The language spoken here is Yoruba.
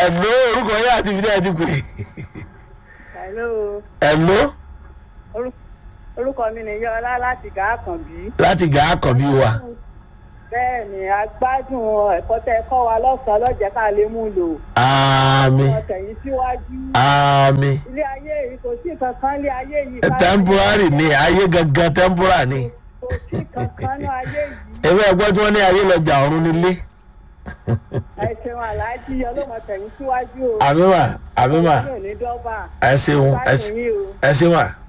ẹ̀ló orúkọ yẹn àti fìdí ẹ̀ ti pè hello ẹ̀ló Orú- orúkọ mi ni yọlá láti gàákànbí. láti gà á kàn bí wa bẹ́ẹ̀ ni a gbádùn ẹ̀kọ́ tẹ́ ẹ kọ́ wa lọ́sàn-án lọ́jẹ́ ká lè mú lò. àmì wọ́n tẹ̀yìn síwájú. àmì ilé ayé yìí kò sí kankan ilé ayé yìí. temporary ni ayé gangan temporary ni kò sí kankan ní ayé yìí. ewé ẹgbẹ́ tí wọ́n ní ayé lọ́jà ọ̀run nílé ẹ ṣeun aláàjì ọlọ́mọ tẹ̀yìn síwájú o. àmì mà àmì mà yóò ní dọ́bà. ẹ ṣeun ẹ gbádùn ṣe- yín o. ẹ ṣe mà.